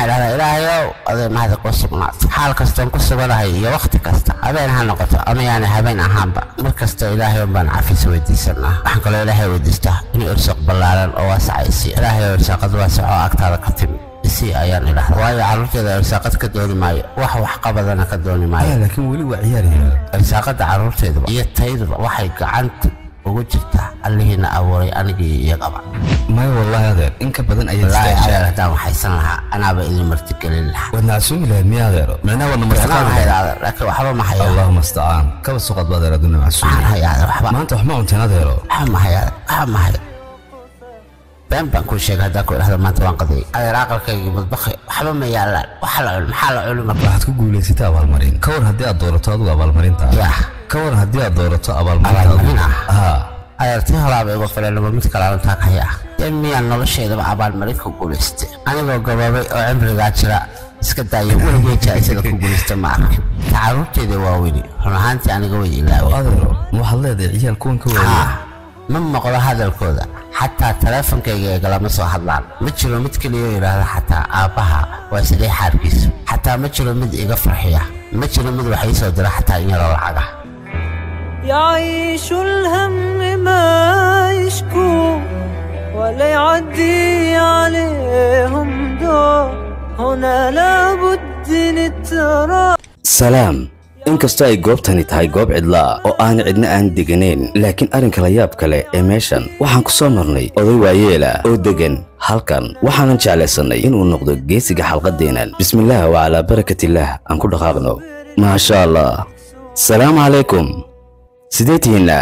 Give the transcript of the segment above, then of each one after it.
idhahdaa ilaahayow adee mahada ku sugnaato xaal kastoon ku suganahay iyo wakhti kasta habeen ha noqoto ama yaani habeen ahaanba mar kasta ilaahayow baan cafis weydiisanaa waxaan kaloo ilaahay weydiistaa inuu irsuq ballaaran oo waasacaysi ilaahayow irsaaqad waasac oo agtaada ka timi isi ayaan idhahda waayo carruurteeda irsaaqad ka dooni maayo wax waxqabadana ka dooni maayo aya laakiin weli waa ciyaaraya irsaaqada carruurteeduba iyo tayduba waxay gacanta ugu jirtaa allihiina abuuray anigii iyagaba maya wallaahi adeer in ka badan ayaad wallaahi istaashaa adeer haddaan waxaysan lahaa anaaba idin martigelin lahaa waad nacsuumi lahayd miya adeero micnaha waadna Waxbaan martiqaadi lahayd hayaa adeer laakiin waxba ma hayo allahuma astacaan kaba suqad ba adeer aduna macsuumi waxaan hayaa adeer waxba maanta wax ma cunteen adeero waxba ma hayo adeer waxba ma hayo been baan kuu sheegay haddaan ku idhahdo maanta waan qadiyay adeer aqalkaygii mudbaqi waxba ma yaalaan waxa la cuni maxaa la cuni marka waxaad ku guulaysatay abaalmarin ka war haddii aad doorato adigu abaalmarinta yaa ka war haddii aad doorato abaalmarinta Abaalmarin adigu ah? haa adeer tii horaaba igu filanaba mid kale arintaa ka haya dee miyaan nolosheedaba abaalmarin ku guulaystay anigoo gaboobay oo cimrigaa jira iska daaya weligay jaaisada ku guulaysta ma arkin tacaruurteeda waa weli run ahaantii aniga way ilaaway adeero ma waxaad leedahay ciyaal kuwan ka waaya haa ma maqlo hadalkooda xataa taleefonkayga eegalama soo hadlaan ma jiro mid keliya yidhaahda xataa aabbaha waa sidee xaarkiisu xataa ma jiro mid iga farxiya ma jiro mid wax ii soo dira xataa in yaroo lacag ah يعيش الهم ما يشكو ولا يعدي عليهم دور هنا لابد نترى salaam inkastoo ay goobtani tahay goob cidla ah oo aan cidna aan deganayn laakiin arrinka la yaab kale ee meeshan waxaan ku soo marnay oday waayeela oo deggan halkan waxaanan jeclaysannay inuu noqdo geesiga xalqaddeennan bismillaah wa calaa barakatillaah aan ku dhaqaaqno maasha allah salaamu calaykum sidee tihiinna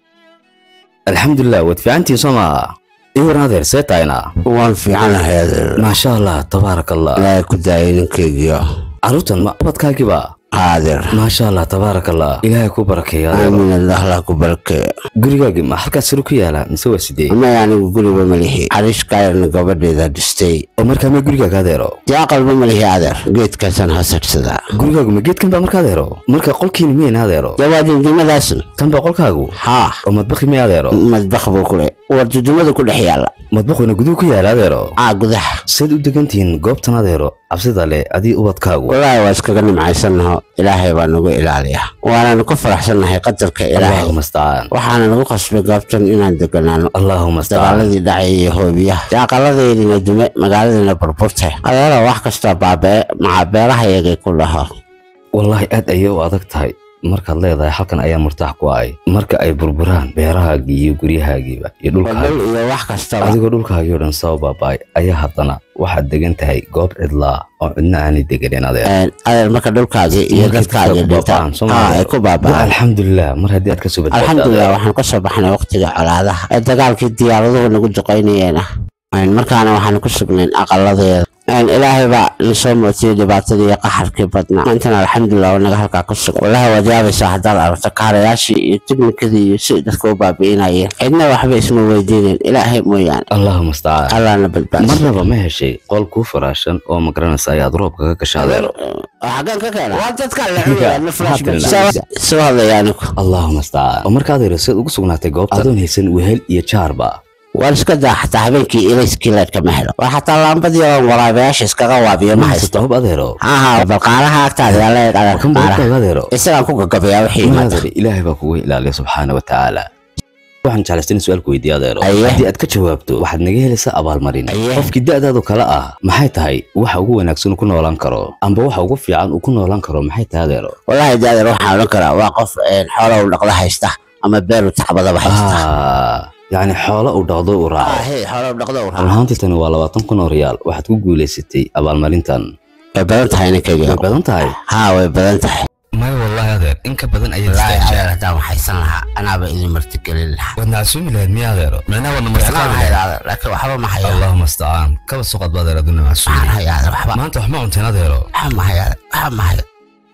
alxamdulilah waad fiicantihiin soo maaha ii waran adeer see tahayna waan fiicanahay adeer maasha allah tabaaraka allah ilaahay ku daayay ninkaygiyo carruurtan ma abadkaagiba adeer maasha allah tabaaraka allah ilaahay ku barakeeyo adeero aamin allah la ku barkeeyo gurigaagi ma halkaas sare ku yaala mise waa sidee amay anigu guriba malihi xariishkaayarna gabadheeda dhistay oo markaa ma gurigaaga adeero dee aqalba malihi adeer geedkaasaan hosadsadaa gurigaagu ma geedkan baa marka adeero marka qolkiini miyayna adeero dee waa dundumadaasna tan baa qolkaagu haa oo madbaqi miya adeero madbaq buu ku le waa dundumada ku dhex yaalla madbaquna guduhu ku yaala adeero aa gudaha seed u degantihiin goobtan adeero cabsida leh adii ubadkaagu wallaahi waa iskaga nimcaysannaho ilaahay baa nagu ilaaliya waananu ku faraxsannahay qadarka ilaahay allahuma astacaan waxaana nagu qasbay goobtan inaan deganaano allahuma astacaan dagaaladii dhacay iyo hoobiyaha dee aqaladeydina dume magaaladiina burburtay adeera wax kastoo baabee maxaa beeraha yagay ku dhaho wallaahi aad ayay u adag tahay markaad leedahay halkan ayaa murtaax ku ahay marka ay burburaan beerahaagii iyo guryahaagiiba iyo dhulkaagi wadal iyo wax kastaba adigoo dhulkaagii oo dhan soo baaba'ay ayaa haddana waxaad degan tahay goob cidlaa oo cidna aanay deganin adeer Een, adeer marka dhulkaagii iyo Markay dadkaagii ku baaba'aan, dhintaan soo haa maaha? ay ku Waa baaba'aan alxamdulilah mar haddii aad ka soo badbaadda alxamdulilah adeer. waxaan ka soo baxnay waqtiga colaadaha ee dagaalkii diyaaraduhu nagu duqaynayeen ah Een, markaana waxaan ku sugnayn aqaladeeda Een, ilaahay baa nasoo mootiyey dhibaatadii iyo qaxarkii badnaa maantana alxamdulilah waa naga halkaa ku sugan wallahi waad yaabaysaa haddaad aragto kaarayaashii iyo tiknikadii iyo si dadka u baabi'inayeen cidna waxba isma weydiineen ilaahay mooyaane allahuma astacaan allahna badbaadsan marnaba ma heshay qol kuu faraashan oo magaranaysa ayaad roobka ka gasha adeero xageen ka keena waa dadka Maxaa tirinaa? soo hadlaya anigu allahuma astacaan oo marka adeero seed ugu sugnaatay goobta adoon haysan wehel iyo jaarba waan iska daa xataa habeenkii ilayskii leedka ma helo waa xataa laambadii oo waraabayaasha iskaga waabiyo ma haysto hub adeero haha balqaalaha agtaada yaa leeg adeer kan qaalaha boqorkaaga adeero isagaan ku gagabayaa wixii Ma imaada adeer ilaahay baa kugu ilaaliya subxaana wa tacaala waxaan jeclaystay in su-aalku weydiiyo adeero Aye. haddii aad ka jawaabto waxaad naga helaysaa abaalmarin Aye. qofkii da'daadu kale ah maxay tahay waxa ugu wanaagsan uu ku noolaan karo amba waxa ugu fiican uu ku noolaan karo maxay tahay adeero wallaahi de adeer waxaan odhan karaa waa qof een, xoolo u dhaqda haysta ama beer u tacbadaba haysta Ah, yacni xoolo uu dhaqdo uu raaco Ah, hey, xoolo u dhaqda u run raaca ahaantii tani waa labaatan kun oo riyaal waxaad ku guulaysatay abaalmarintan way badan tahay ninkayga way badan tahay haa way badan tahay maya wallaahi adeer in ka badan ayaad wallaahi istaashaa adeer haddaan waxaysan lahaa anaaba idin martigelin lahaa waad nacsuumi lahayd miya adeero micnaha waadna Waxaan martiqaadi hayaa lahayd adeer laakiin waxba ma hayo allahuma astacaan kaba suqad ba adeer aduna waxaan macsuumi hayaa adeer waxba maanta wax ma cunteen adeero waxba ma hayo adeer waxba ma hayo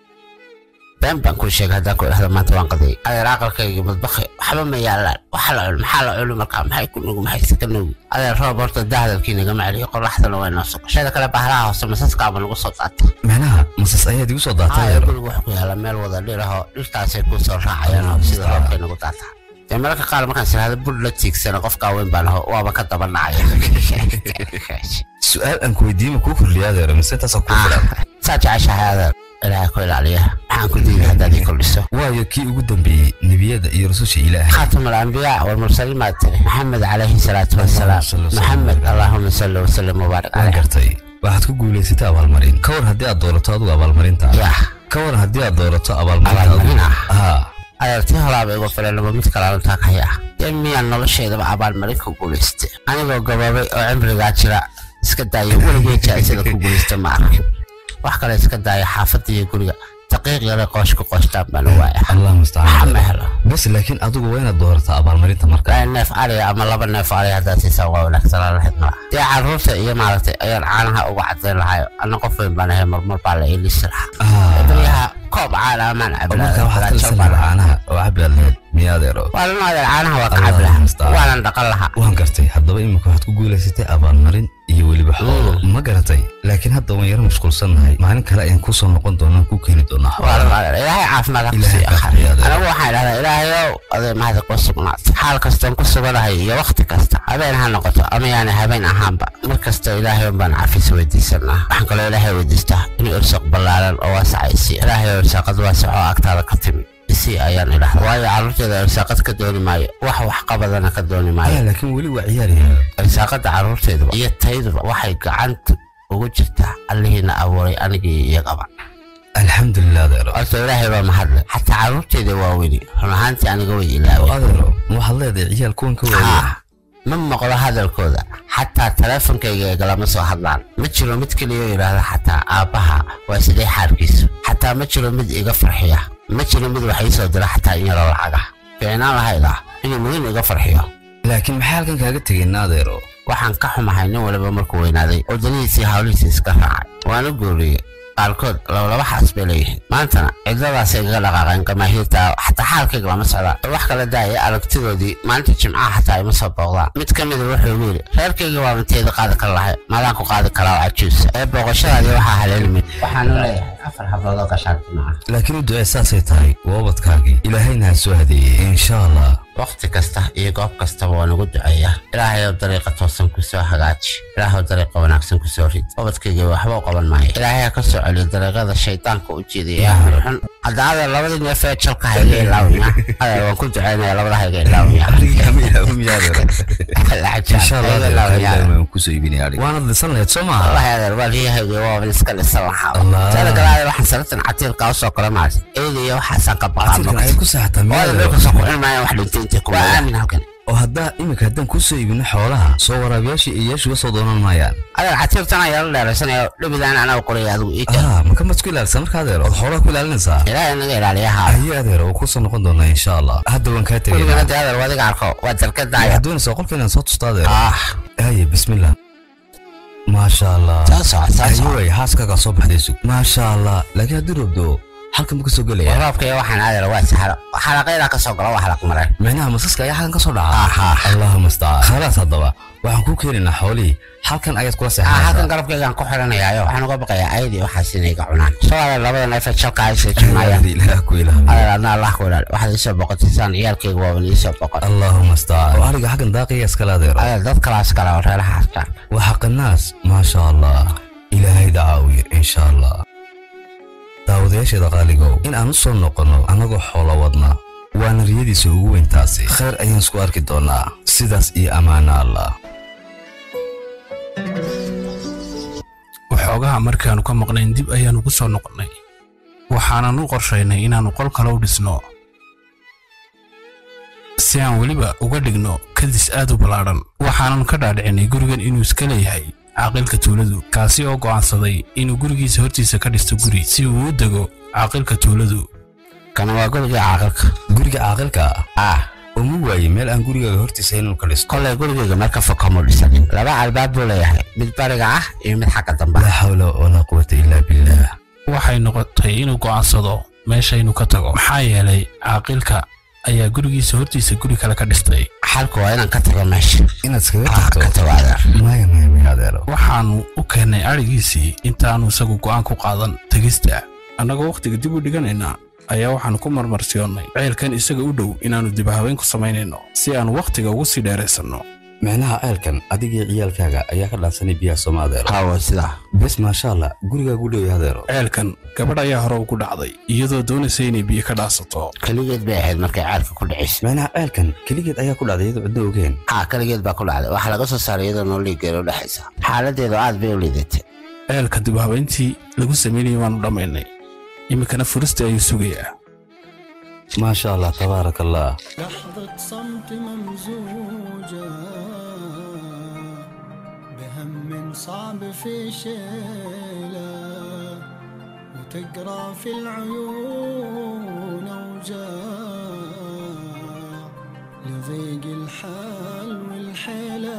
been baan kuu sheegay haddaan ku idhahdo maanta waan qadiyay adeer aqalkaygii madbaqi waxba ma yaalaan waxa la cuni maxaa la cuni markaa maxay ku nugu maxay iska nugu adeer roob horta dahdalkii nagama celiyo qoraxdana waa inoo sugo shada kale bahraha hoose masaskaaba nagu soo daatay micnaha masas ayaad igu soo daatay adeer adeero guriga waxa ku yaala meel wada dhiraho dhirtaasay kuu soo raacayaan oo sida roobkay nagu daataa dee mararka qaar markaan siraahdo bur la tiigsana qofkaa weyn baan aho waaba ka daba dhacaya su-aal aan ku weydiiyey ma kuu kordhiya adeero mise intaasaa kuu filan saa jeceshahay adeer ilaahay ku ilaaliya maxaan ku diiday haddaad ii kordhiso waayo kii ugu dambeeyey nebiyada iyo rususha ilaahay خاتم الأنبياء والمرسلين ما تري محمد عليه الصلاة والسلام اللهم صل وسلم محمد وبارك. اللهم صل وسلم وبارك waan عليه gartay waxaad ku guulaysatay abaalmarin ka war haddii aad doorato adigu abaalmarinta يا ka war haddii aad doorato abaalmarinta Abaalmarin ah? haa adeertii horaaba igu filan laba mid kale arintaa ka haya dee miyaan noloshaydaba abaalmarin ku guulaystay anigoo gaboobay oo cimrigaa jira iska daaya weligee jaaisada ku guulaysta ma arkin wax kale iska daaya xaafadda iyo guriga daqiiq yare qoosh ku qoostaan baan u waaya allah waxa mustacaan ma helo bas laakiin adigu waa inaad doorataa abaalmarinta marka laa neef ariga ama laba neef ariga haddaad siisaa waa wanaagsanaan lahayd malaha dee carruurta iyo maaragtay ayaan caanaha uga cadayn lahayo anna qof weyn baan ahay marmar baa la iilisi lahaa Ah, baryaha koob caana amaan marka waxaad cabilaajal kalisan baan lahaa ahaa caanaha oo cabbi aad lahayd miya adeero waa la noodeen caanaha waa ka Allah cabi lahaa musta'an. waanan dhaqan lahaa waan gartay haddaba imika waxaad ku guulaysatay abaalmarin iyo weliba xoolo ma garatay laakiin hadda waan yaro mashquulsannahay maalin kale ayaan kusoo noqon doonaa ku keeni doonaa waa la xoolo noodeen ilaahay caafimaad ha ku Ilaahay siiyo kaa akhar bixiyo adeer. anigu waxaan idhahdaa ilaahayow adee mahadi ku sugnaat xaal kastoon ku suganahay iyo wakhti kasta habeen ha noqoto ama yaani habeen ahaanba mar kasta ilaahay baan cafis weydiisanaa waxaan kaloo ilaahay weydiistaa inuu irsuq ballaaran oo waasaca isi ilaahay irsaaqad waasac oo agtaada ka timi isi ayaan idhahda waayo carruurteeda irsaaqad ka dooni maayo wax wax qabadana ka dooni maayo aya laakiin weli waa ciyaaraya irsaaqada carruurteeduba iyo tayduba waxay gacanta ugu jirtaa allihiina abuuray anigii iyagaba alxamdulilah adeero horta ilaahay baa mahadle xataa carruurteeda waa weli run ahaantii aniga way ilaaween adeero ma waxaad leedahay ciyaal kuwan ka waaya haa ma maqlo hadalkooda xataa taleefonkayga eegalama soo hadlaan ma jiro mid keliya oo yidhaahda xataa aabbaha waa sidee xaalkiisu xataa ma jiro mid iga farxiya ma jiro mid wax ii soo dira xataa in yaroo lacag ah fiicnaan lahayda inuu mudin iga farxiyo laakiin maxay halkan kaaga tegeen adeero waxaan ka xumahay nin waliba markuu weynaaday wadanihiisii hawlihiisa iska raacay waana guuriyey qaarkood labalaba xaas bay leeyihiin maantana cidladaasay igaga dhaqaaqeen gamaahiirta xataa xaalkayga lama socdaan wax kala daaya aragtidoodii maalinta jimcaha xataa ima soo booqdaan mid ka mida wuxuu igu yidhi reerkayga waa minteeda qaadi kara lahay maadaan ku qaadi karaa oo cajuusa ee booqashadaadii waxaa haleelmid waxaanu leeyahay afar hablood oo gashaantima ah laakiin u ducee saasay tahay waa ubadkaagii ilaahayna ha soo hadeeyey insha allah waqti kasta iyo goob kastaba waa nagu duceeyaa ilaahayow dariiqa toosan ku soo hagaaji ilaahow dariiqa wanaagsan ku soo rid ubadkayga waxba u qaban maayo ilaahay ha ka soo celiyo dariiqada shaydaanka u jeedaya ee xun hadda adeer labadii neef ee jalka hayga ilaawaya adeer waan ku duceynaya labada hayga ilaawaya insha allah adeero ilaawaya ilaahay waan kusoo iibinaya adhig waanad lisan lahayd soo maaha wallahi adeer waa riyahayga waa iska lisan lahaa Allah. teeda kale adeer waxaan saratan catiilka usoo kora maas eeda iyo waxaasaan ka Casiirkan ayay baqaa ku saaxataa miya waayo adeero dhulka soo kucin maayaan wax dhintay intay kuma aamin halkan oo haddaa iminka haddaan kusoo iibino xoolaha soo waraabiyaashii iyo yeeshuga soo doonan maayaan adeer catiirtan ayaa la dheeraysanayo dhibidaan anaga qoraya adigu ii keen ah maka maad ku ilaalisa marka adeer ood xoolaha ku ilaalinaysaa ilaahay naga ilaaliyaha aye adeer oo kusoo noqon doonaa insha allah hadda waan kaa kuligana tegaynaa dee adeer wadiga arko waa darkadaaya waxaad doonaysaa qolka inaan soo tusto adeer ah aye bismillah maasha allah soo soco soo soco ayoway xaaskaagaa soo baxday sug maasha allah laakiin haddii roobdo halkan ma ka soo gelaya roobka iyo waxaan adeer waa sahlo xalaqaydaa ka soo gala waa xalaq mareen micnaha masaska ayaa halkan ka soo dhaca Aha. allahuma astacaan khalaas haddaba waxaan kuu keenaynaa xoolihii halkan ayaad kula ah halkan seexanaysaa garabkaygaan ku xiranayaayo waxaan uga baqayaa ayadii waxaas inay iga cunaan soo adeer labada neefee jalka ay soo jirmaayaan ilaah ku ilaahay adeer adna allah ku ilaali waxaad iisoo boqotay saan ciyaalkayga waaban iisoo boqon allahuma astacaan oo ariga xaggan daaqaya iskala adeero adeer dad kalaas kale oo reeraha hastaan waa xaqanaas maasha allah ilaahay dacaawiye insha allah daawadayaasheeda qaaligow in aan u soo noqonno annagoo xoolo wadna waana riyadiisa ugu weyntaasi khayr ayaan isku arki doonnaa sidaas iyo ammaana allah waxoogaha markaannu ka maqnayn dib ayaannu ku soo noqonnay waxaanan u qorshaynay inaannu qol kale u dhisno si aan weliba uga dhigno kadis aad u ballaadhan waxaanan ka dhaadhicinay gurigan inuu iska leeyahay caaqilka tuuladu kaasi oo go'aansaday inuu gurigiisa hortiisa ka dhisto guri si uu u dego caaqilka tuuladu kana waa gurigii caaqilka guriga caaqilka ah ah oo mu waaye meel aan gurigaaga hortiisa inuu ka dhisto kolay gurigayga meel ka fog kama dhisanin laba albaab buu leeyahay mid bariga ah iyo mid xagga dambe laa xawla walaa quwata ilaa billah waxay noqotay inuu go'aansado meesha inuu ka tago maxaa yeelay caaqilka ayaa gurigiisa hortiisa guri kale ka dhistay xalku waa inaan ka tago meesha inaad iskaga ah ka tagto tago adeer maya maya maya adeero waxaannu u keennay adhigiisii intaannu isagu go'aan ku qaadan tegista annagoo wakhtiga dib u dhiganaynaa ayaa waxaannu ku marmarsiyoonnay ceelkan isaga u dhow inaannu dibahabeyn ku samaynayno si aannu wakhtiga ugu sii dheeraysanno micnaha ceelkan adigii ciyaalkaaga ayaa ka dhaansanay biyaha sooma adeero haawo sidaa bes maasha allah gurigaagu dhow adeero ceelkan gabadh ayaa hore ugu dhacday iyadoo doonaysa inay biyo ka dhaansato keligeed bay ahayd markay ceelka ku dhicisa micnaha ceelkan keligeed ayaa ku dhacday iyadoo ciddo ogeen haa keligeed baa ku dhacday waxaa laga soo saaray iyadoo noo liigeed u dhexaysa xaaladeedu aad bay u liidatay ceelka dibahabeyntii lagu samaynayay waannu dhammaynay iminkana furista ayuu sugayaa maasha allah tabaaraka allah لحظة صمت ممزوجة بهم صعب في شيله وتقرا في العيون اوجاع لضيق الحال والحيلة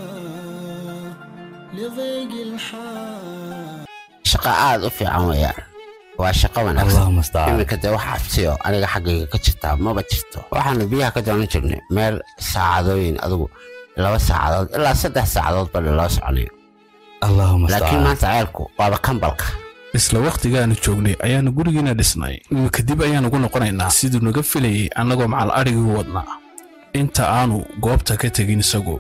لضيق الحال shaqo aad u fiican weeyaan waa shaqo wanaagsan allahuma astacaan iminka dee wax cabsiyo aniga xaggayga ka jirtaa maba jirto waxaanu biyaha ka doonan jirnay meel saacadooyin adigu laba saacadood ilaa saddex saacadood baa loo soconayo allahuma laakiin astacaan maanta ceelku waaba kambalka isla wakhtigaannu joognay ayaannu gurigiina dhisnay iminka dib ayaannu ugu noqonaynaa siduu naga filayay annagoo macal adhigii u wadnaa inta aanu goobta ka tegin isagu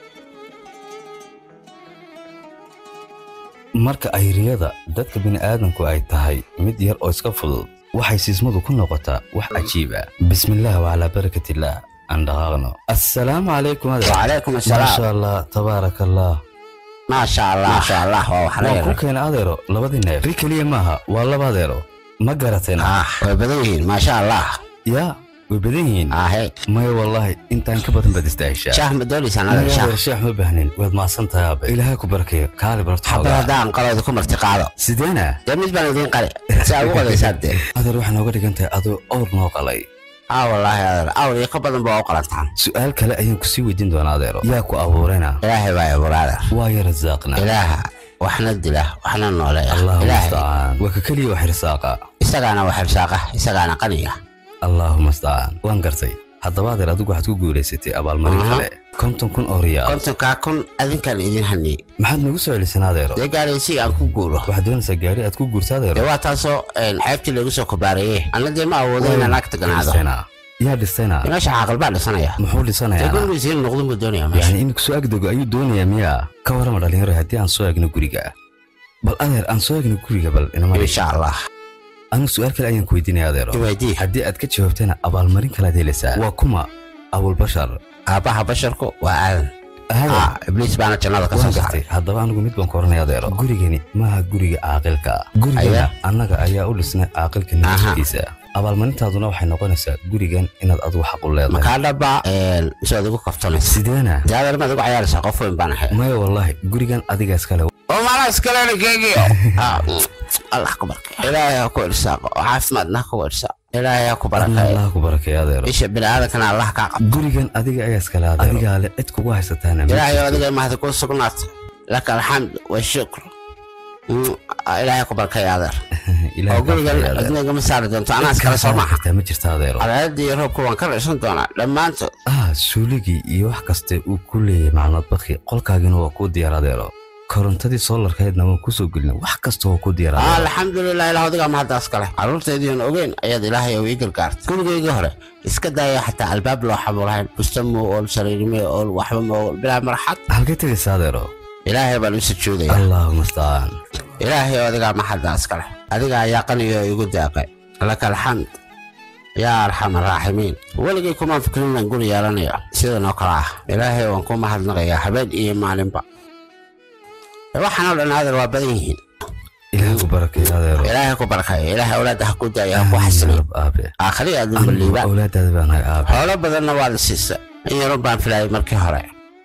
marka ay riyada dadka bini'aadanku ay tahay mid yar oo iska fudud waxay siismadu ku noqotaa wax cajiib ah bismillaah wacalaa barakatillah aan dhaqaaqno assalaamu calaykum adeer wacalaykum maasha assalaam allah tabaaraka allah maasha allah maasha allah waa wax waan ku leeyahay keena adeero labadii neef ri keliya maaha waa laba adeero ma garateen ah way badan yihiin maasha allah yaa way badan yihiin ahe maya wallaahi intaan ka badan baad istaahishaa shaah ma doonaysaan Maya adeer shaah adeer sheekh ma baahnin waad mahadsan tahay aabe ilaahay ku barakeeyo kaali barto xabad xoogaa haddaan qalooda ku marti qaado sideena dee mid baan idiin qali si aad ugu qadaysaan dee adeer waxaa nooga dhigan tahay adoo owr noo qalay aa wallaahi adeer awr iyo ka badan ba waa u qalantaan su'aal kale ayaan ku sii weydiin doonaa adeero yaa ku abuurayna ilaahay baa abuura adeer waa ya rasaaqna ilaaha waxna dila waxna nooleeya allahuma ilaahay astacaan waa ka keliya wax risaaqa isagaana wax irsaaqa isagaana qaniya allaahuma astacaan waan gartay haddaba adeer adigu waxaad ku guulaysatay abaalmarin Aha. kale konton kun oo riyaal kontonkaa kun adinkaan idin haniyey maxaad nagu soo celisanaa adeero dee gaaraysi aan ku guuro waxaad doonaysaa gaari aad ku guurta dee adeero waa taasoo een, xeebtii lagu soo kobaarayey anna dee ma awoodo inaan agta ganaado Dhistayna. yaa dhistayna meesha caaqil baa dhisanaya muxuu dee dhisanayaa gurigiisa in noqdin buu doonaya meesha yani imika soo agdego ayuu doonayaa miyaa ka warama dhalinyaro haddii aan soo egno guriga bal adeer aan soo egno guriga bal inama insha allah anigu su-aal kale ayaan ku weydiinaya adeero iwaydii haddii aad ka jawaabtana abaalmarin kalaad helaysaa waa kuma abulbashar aabbaha basharku waa aadan aadan Ah, ibliis baana jannada ka waan soo gartay saaray haddaba anigu mid baan ku oranaya adeero gurigani maaha guriga caaqilka gurigana Aya. annaga ayaa u dhisnay caaqilka naftiisa abaalmarintaaduna waxay noqonaysaa gurigan inaad adigu xaq u leedahay makaa dhaba mise ad igu kaftanaysa sideena dee adeer maad igu cayaaraysaa qof weyn baan ahay maya wallaahi gurigan adiga iskale oo maala iskalena keegiyo allah ku barkay ilaahay ha ku irsaaqo oo caafimaadna ha ku irsaaqo ilaahay ha ku adna barakeeyo allah ku barakeeyo adeero isha biniaadankana allah kaa qabto gurigan adiga ayaa iskale adeero adigaa le cid kugu haysataana ma ilaahay oo jirto. adiga mahad kuu sugnaatay laka alxamd washukr Mm, ilaahay ku barkay adeer Ilaahay oo gurigan barakeeyo adeero. cidna igama saari doonto anaa Cid iskale kaa soo saari maaha kartaa ma jirta adeero cadaaladii iyo roobku waan ka dhaysan doonaa dhammaantood ah suuligii iyo wax kaste uu ku leeyahay maclumaad baki qolkaagina waa kuu diyaar adeero korontadii soolarkeedna waan kusoo gelina wax kasta waa kuu diyaar adeero alxamdulilah ilaah adigaa mahaddaas kale carruurtaydiion ogeyn ayaad ilaahay oo ii gargaartay gurigaygii hore iska daaya xataa albaab loo xamu lahayn busta muu ool sariirmee ool waxba ma ool bilaa marxad halkay tegaysa adeero ilaahay baan u sujuudaya allaahuma astacaan ilaahay oo adigaa maxaddaas kale adiga ayaa qaniyo igu daaqay laka alxamd yaa arxam araaximiin weligay kumaan fikrin inaan guri yeelanayo sidan oo kale ah ilaahay waan ku mahadnaqayaa habeen iyo maalinba waxaan oo dhan adeer waa badan yihiin ilaahay ku barakeeyo adeero ilaahay ku barakayo ilaahay awlaadda ha ku daayo ha ku xasilay Rab aabe aakhriya adduunba anigu liibaan awlaadaada baan hay aabe xoolo badanna waa la siisay in yarun baan filayay markii hore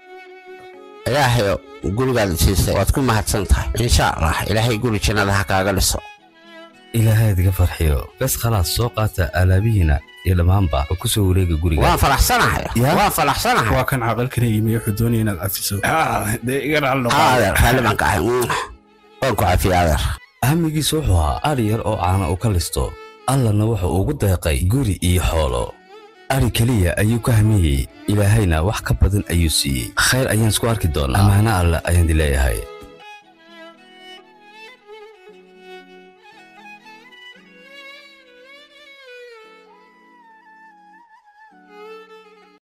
ilaahayo gurigaada siisay waad ku mahadsan tahay insha allah ilaahay guri jannada ha kaaga dhiso ilaahay adiga farxiyo bes khalaas soo qaata alaabihiina iyo dhammaanba oo kusoo wareega guriga waan faraxsanahay Ya? waan faraxsanahay waa kan caaqilkana yimi wuxuu doonaya inaad cafiso Ah, dee iga dhaal Ha, noqo adeer raalli baan ka ahay Mm. waan ku cafiyey adeer ahamigiisu wuxuu ahaa adhi yar oo caana uu ka listo allana wuxuu ugu deeqay guri iyo xoolo adhi keliya ayuu ka hamiyey ilaahayna wax ka badan ayuu siiyey khayr ayaan isku arki doonaa ammaano alle ayaan dileeyahay